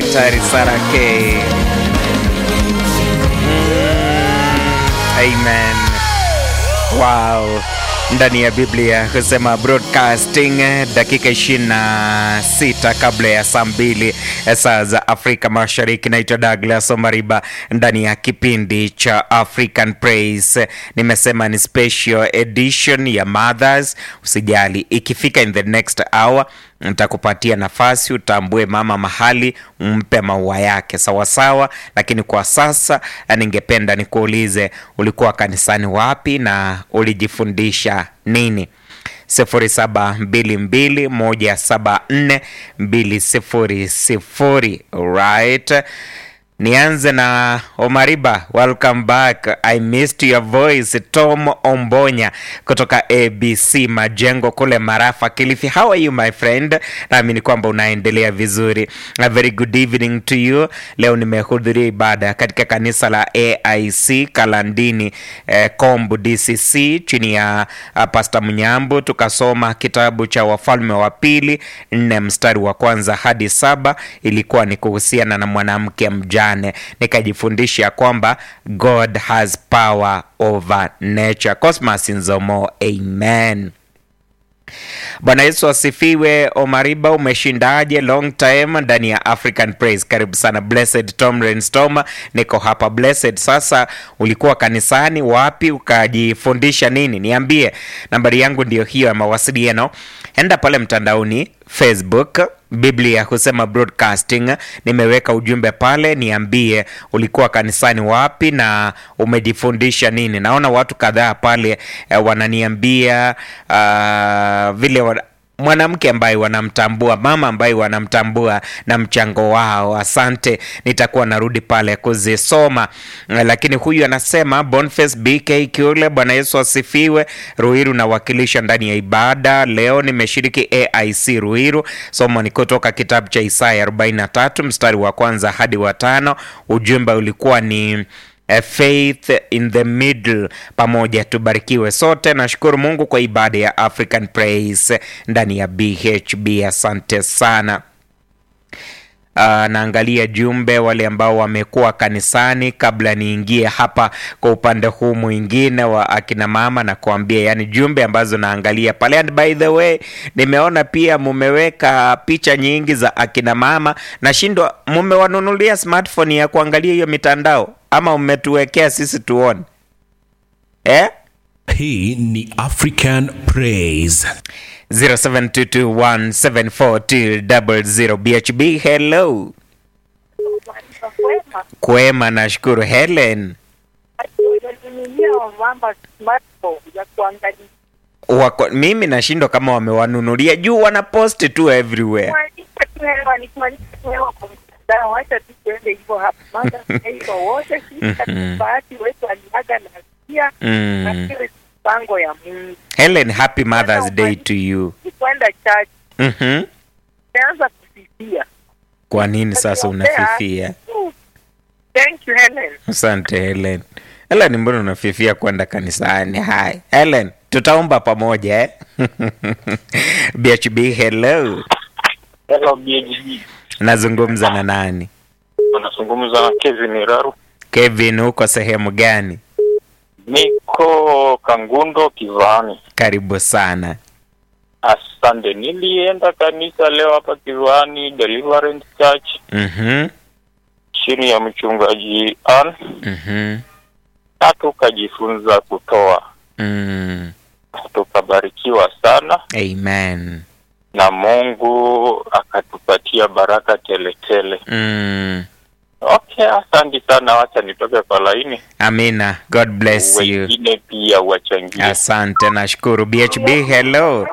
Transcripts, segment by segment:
Daktari Sara K. Amen. Wow. Ndani ya Biblia husema broadcasting dakika 26 kabla ya saa mbili saa za Afrika Mashariki. Naitwa Douglas Omariba ndani ya kipindi cha African Praise. Nimesema ni special edition ya Mothers. Usijali, ikifika in the next hour nitakupatia nafasi utambue mama mahali umpe maua yake sawasawa, lakini kwa sasa ningependa nikuulize ulikuwa kanisani wapi na ulijifundisha nini? 0722174200 right. Nianze na Omariba, welcome back. I missed your voice. Tom Ombonya kutoka ABC Majengo kule Marafa, Kilifi. How are you my friend? Naamini kwamba unaendelea vizuri. A very good evening to you. Leo nimehudhuria ibada katika kanisa la AIC Kalandini eh, Kombu DCC chini ya uh, Pastor Mnyambu, tukasoma kitabu cha Wafalme wa Pili nne mstari wa kwanza hadi saba. Ilikuwa ni kuhusiana na mwanamke mjane nikajifundisha kwamba God has power over nature. Cosmas Nzomo, amen. Bwana Yesu asifiwe. Omariba, umeshindaje? Long time ndani ya African Praise. Karibu sana Blessed Tom Renstom, niko hapa Blessed. Sasa ulikuwa kanisani wapi? Ukajifundisha nini? Niambie, nambari yangu ndiyo hiyo ya mawasiliano. Enda pale mtandaoni Facebook Biblia husema broadcasting, nimeweka ujumbe pale, niambie ulikuwa kanisani wapi na umejifundisha nini. Naona watu kadhaa pale eh, wananiambia uh, vile wana mwanamke ambaye wanamtambua, mama ambaye wanamtambua na mchango wao. Asante, nitakuwa narudi pale kuzisoma. Lakini huyu anasema Boniface BK Kule, Bwana Yesu asifiwe. Ruiru nawakilisha ndani ya ibada leo, nimeshiriki AIC Ruiru. Somo ni kutoka kitabu cha Isaya 43 mstari wa kwanza hadi wa tano. Ujumbe ulikuwa ni A faith in the middle. Pamoja tubarikiwe sote. Nashukuru Mungu kwa ibada ya African Praise ndani ya BHB. Asante sana. Uh, naangalia jumbe wale ambao wamekuwa kanisani kabla niingie hapa kwa upande huu mwingine wa akina mama na kuambia, yani jumbe ambazo naangalia pale. And by the way, nimeona pia mumeweka picha nyingi za akina mama. Nashindwa, mumewanunulia smartphone ya kuangalia hiyo mitandao ama umetuwekea sisi tuone eh? Hii ni African Praise. 0722174200 BHB. Hello, kwema, nashukuru. Helen wako, mimi nashindwa kama wamewanunulia juu wanaposti tu everywhere. Mm. Pango ya Mungu Helen, happy Mother's Day to you. kwenda church, Mhm. naanza kusifia. Kwa nini sasa unafifia? Thank you Helen. Asante Helen. Helen, mbona unafifia kwenda kanisani? Hai Helen, tutaomba pamoja eh? BHB, hello. Hello BHG. Nazungumza na nani? Unazungumza na Kevin Raru. Kevin, uko sehemu gani? Niko Kangundo Kivani. Karibu sana. Asante. Nilienda kanisa leo hapa Kivani Deliverance Church Mhm. chini ya mchungaji Ann Mhm. na tukajifunza kutoa. Mm. Tukabarikiwa sana Amen. na Mungu akatupatia baraka tele tele. Mm. Okay, asante sana. Wacha nitoke kwa laini, Amina. God bless you. wengine pia wachangie. Asante, nashukuru. BHB, hello.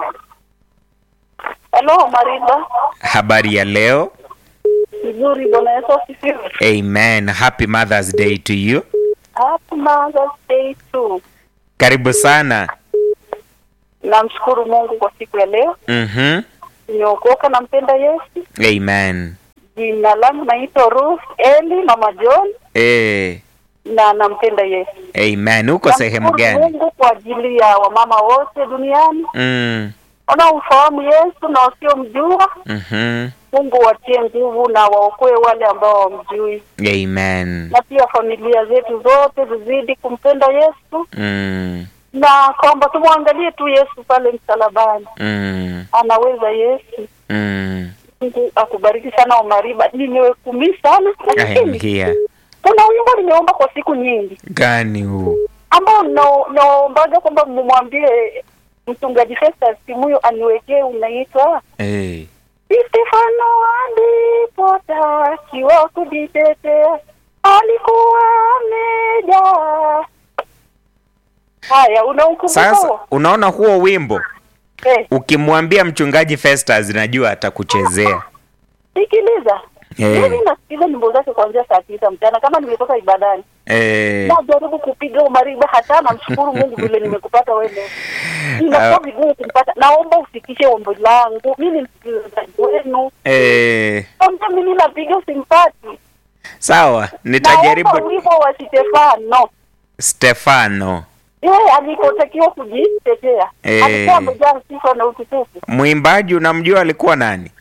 Halo Mariba, Habari ya leo? vizuri. Bwana Yesu asifiwe. Amen. Happy Mother's Day to you. Happy Mother's Day too. Karibu sana. Namshukuru Mungu kwa siku ya leo, Mhm. nimeokoka, nampenda Yesu. Amen. Jina langu naitwa Ruth Eli Mama John Eh, na nampenda Yesu. amen. Uko sehemu Namshukuru gani? Mungu kwa ajili ya wamama wote duniani Mm. wanaomfahamu Yesu na wasiomjua. Mhm. Mungu watie nguvu na waokoe wale ambao wamjui, Amen. na pia familia zetu zote zizidi kumpenda Yesu, Mm. na kwamba tumwangalie tu Yesu pale msalabani, Mm. anaweza Yesu. Mm. Mungu akubariki sana Omariba. Nimewekumi sana I am lakini here. kuna wimbo nimeomba kwa siku nyingi Gani huu? ambao no- naombaga kwamba mumwambie mchungaji Festus Kimuyo aniwekee, unaitwa Eh. Stefano alipotakiwa kujitetea alikuwa amejaa. Haya, unaukumbuka Sasa huo? unaona huo wimbo Eh, ukimwambia mchungaji Festus najua atakuchezea. sikiliza. Eh. Mimi nasikiza nyimbo zake kuanzia saa tisa mchana kama nimetoka ibadani. Eh. najaribu kupiga umariba hata namshukuru Mungu vile nimekupata wewe leo. Inakuwa vigumu kumpata. Naomba ufikishe ombi langu. Mimi ni msikilizaji wenu. Eh. Kama mimi napiga usimpati. Sawa, Naomba nitajaribu. wimbo wa Stefano. Stefano, Yeye alikotakiwa kujitetea. Eh. Alikuwa amejaa sifa na utukufu. mwimbaji unamjua alikuwa nani?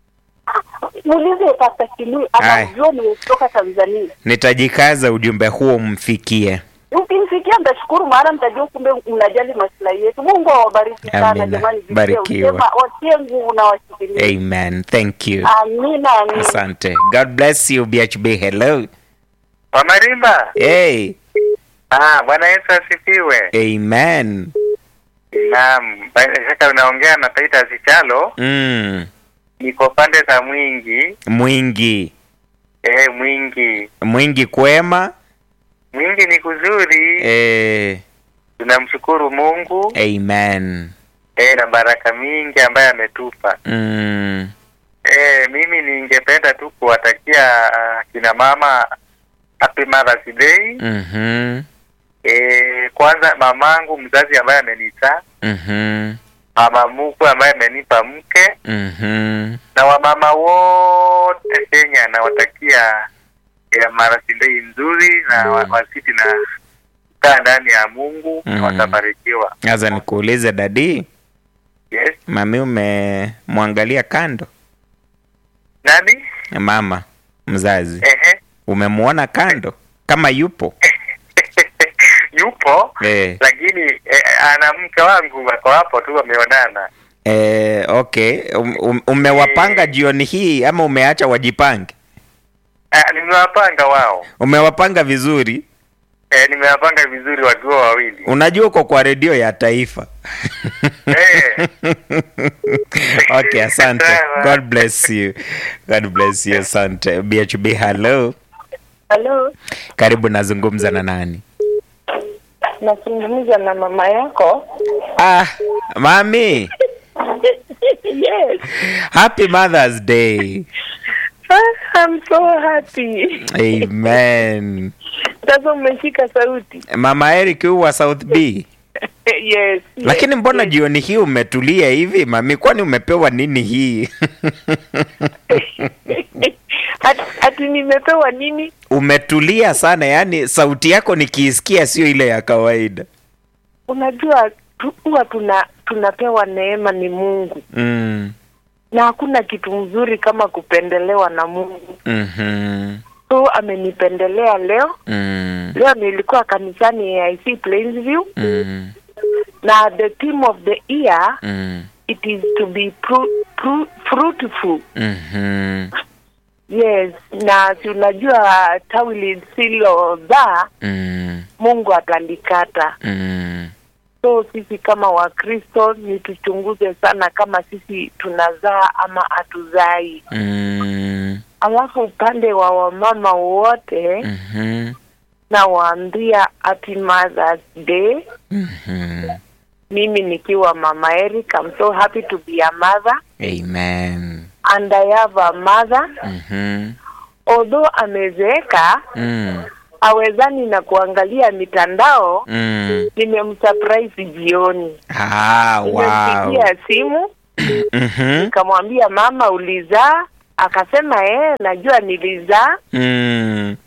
Muulize Pastor Kimu anajua ni kutoka Tanzania. Nitajikaza ujumbe huo umfikie. Ukimfikia mtashukuru, maana mtajua kumbe mnajali maslahi yetu. Mungu awabariki sana Amina. jamani, vijana. Barikiwa. Sema, watie nguvu na washikilie. Amen. Thank you. Amina, amina. Asante. God bless you BHB. Hello. Wamarimba. Hey. Ah, Bwana Yesu asifiwe. Amen. Naam, bila shaka unaongea na Taita Sichalo. Mm. Niko pande za Mwingi. Mwingi. Eh, Mwingi. Mwingi kwema. Mwingi ni kuzuri. Eh. Tunamshukuru Mungu Amen. eh, na baraka mingi ambaye ametupa. Mm. Eh, mimi ningependa tu kuwatakia ah, kina mama happy Mother's Day. Mhm. Eh, kwanza mamangu mzazi ambaye amenizaa, Mhm. mama mkwe ambaye amenipa mke Mhm. na wamama wote Kenya nawatakia ya Mother's Day nzuri na Mm. wa- wasiti na kukaa ndani ya Mungu Mm. na watabarikiwa. Sasa nikuulize dadi, Yes. mami umemwangalia kando? Nani? Mama mzazi Ehe. umemwona kando kama yupo? Yupo Eh. lakini eh, ana mke wangu wako hapo tu wameonana. Eh, okay. Um, um, umewapanga jioni hii ama umeacha wajipange? Ah, nimewapanga wao. Umewapanga vizuri. Eh, nimewapanga vizuri wakiwa wawili. Unajua uko kwa redio ya taifa. Eh. okay, asante. Sawa. God bless you. God bless you. Asante. BHB, hello. Halo, Karibu, nazungumza na nani? nazungumza na mama yako. Ah, mami. yes, Happy Mother's Day. I'm so happy. Amen. Sasa umeshika sauti. Mama Eric huu wa South B. yes. Lakini mbona jioni hii umetulia hivi mami? Kwani umepewa nini hii? Ati, ati nimepewa nini? umetulia sana, yani sauti yako nikiisikia sio ile ya kawaida. Unajua tu- huwa tuna tunapewa neema ni Mungu, Mm. na hakuna kitu mzuri kama kupendelewa na Mungu. Mhm. So amenipendelea leo. Mm. Leo nilikuwa kanisani AIC Plainsview Mm. na the theme of the year Mm. it is to be pru, pru, fruitful. Mhm. Yes, na si unajua tawi lisilozaa Mm. Mungu atalikata. Mm. So sisi kama Wakristo ni tuchunguze sana kama sisi tunazaa ama hatuzai. Mm. Alafu upande wa wamama wote Mhm. nawaambia happy Mother's Day. Mhm. Mimi nikiwa mama Eric, I'm so happy to be a mother Amen. and I have a mother. Mhm. Although amezeeka Mm. awezani na kuangalia mitandao, Mm. nimemsurprise jioni. Ah, wow. Nimempigia simu Mhm. nikamwambia mama, ulizaa? Akasema eh, najua nilizaa. Mm.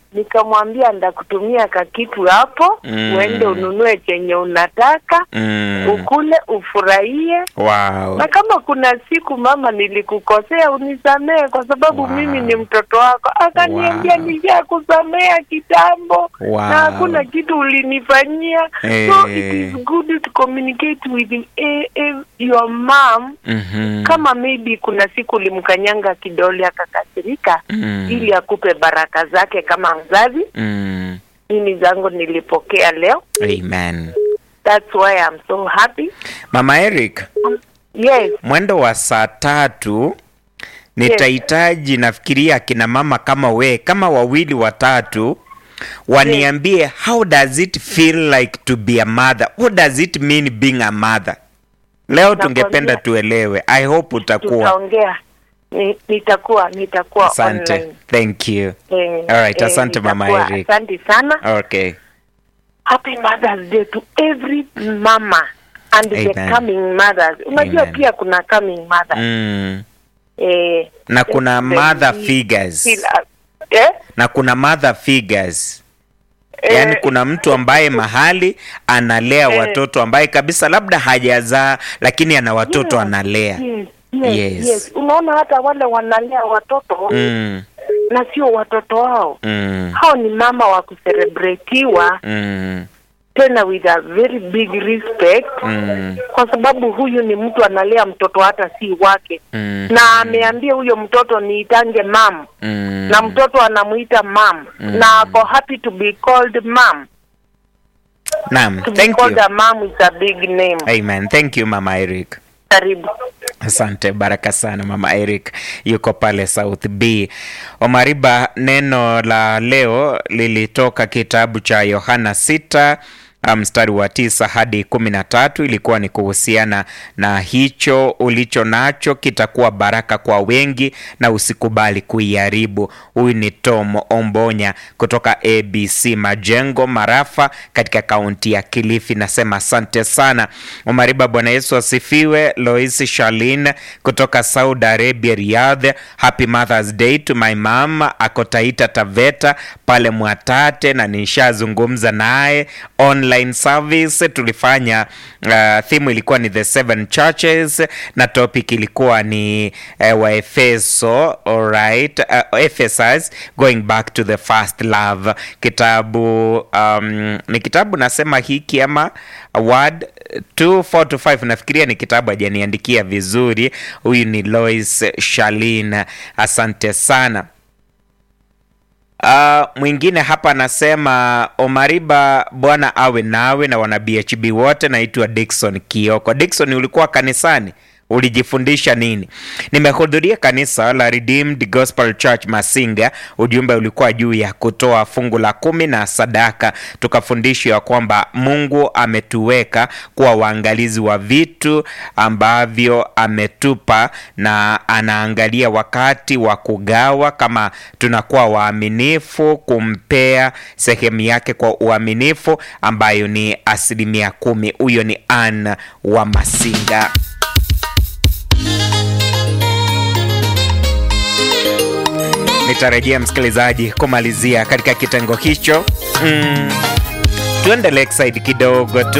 nikamwambia ndakutumia kakitu hapo Mm. uende ununue chenye unataka Mm. ukule ufurahie Wow. na kama kuna siku mama nilikukosea unisamehe kwa sababu Wow. mimi ni mtoto wako akaniambia Wow. nishakusamea kitambo Wow. na hakuna kitu ulinifanyia Eh. so it is good to communicate with eh, eh, your mom Mhm. kama maybe kuna siku ulimkanyanga kidole akakasirika Mm. ili akupe baraka zake kama mzazi Mm. mimi zangu nilipokea leo Amen. that's why I'm so happy Mama Eric, yes mwendo wa saa tatu nitahitaji nafikiria akina mama kama we kama wawili watatu waniambie how does it feel like to be a mother what does it mean being a mother leo tungependa Nakwambia. tuelewe i hope utakuwa tutaongea Ni- nitakuwa nitakuwa asante online thank you Eh, Alright, eh, asante Mama nitakuwa. Eric. asante sana okay happy mothers day to every mama and the Amen. coming mothers unajua Amen. pia kuna coming mothers mm. eh, na kuna the- mother the- figures kila- eh, na kuna mother figures eh, yaani kuna mtu ambaye mahali analea Eh. watoto ambaye kabisa labda hajazaa lakini ana watoto Yeah. analea yes, yes, Yes. yes. unaona hata wale wanalea watoto mm, na sio watoto wao mm, hao ni mama wa kuserebretiwa mm, tena with a very big respect mm, kwa sababu huyu ni mtu analea mtoto hata si wake mm, na ameambia huyo mtoto niitange mam mm. na mtoto anamuita mam na ako happy to be called mam Naam, to be thank called you. a mam is a big name Amen. Thank you Mama Eric. karibu Asante, baraka sana mama Eric, yuko pale South B. Omariba, neno la leo lilitoka kitabu cha Yohana sita mstari wa tisa hadi kumi na tatu ilikuwa ni kuhusiana na hicho ulicho nacho kitakuwa baraka kwa wengi na usikubali kuiharibu. Huyu ni Tom Ombonya kutoka ABC Majengo Marafa katika kaunti ya Kilifi. Nasema asante sana Omariba. Bwana Yesu asifiwe. Lois Shalin kutoka Saudi Arabia, Riyadh. Happy Mother's Day to my mom ako Taita Taveta pale Mwatate, na nishazungumza naye online service tulifanya. Uh, theme ilikuwa ni the seven churches na topic ilikuwa ni uh, Waefeso, alright, uh, Ephesus going back to the first love. Kitabu um, ni kitabu nasema hiki ama word 2 to 5 nafikiria ni kitabu hajaniandikia vizuri. Huyu ni Lois Shalin, asante sana. Uh, mwingine hapa anasema Omariba, Bwana awe nawe na wana BHB wote. Naitwa Dickson Kioko. Dickson, ulikuwa kanisani? Ulijifundisha nini? Nimehudhuria kanisa la Redeemed Gospel Church Masinga. Ujumbe ulikuwa juu ya kutoa fungu la kumi na sadaka. Tukafundishwa kwamba Mungu ametuweka kuwa waangalizi wa vitu ambavyo ametupa na anaangalia wakati wa kugawa, kama tunakuwa waaminifu kumpea sehemu yake kwa uaminifu, ambayo ni asilimia kumi. Huyo ni Ann wa Masinga. Nitarejea msikilizaji kumalizia katika kitengo hicho. Mm, tuende Lakeside kidogo tu.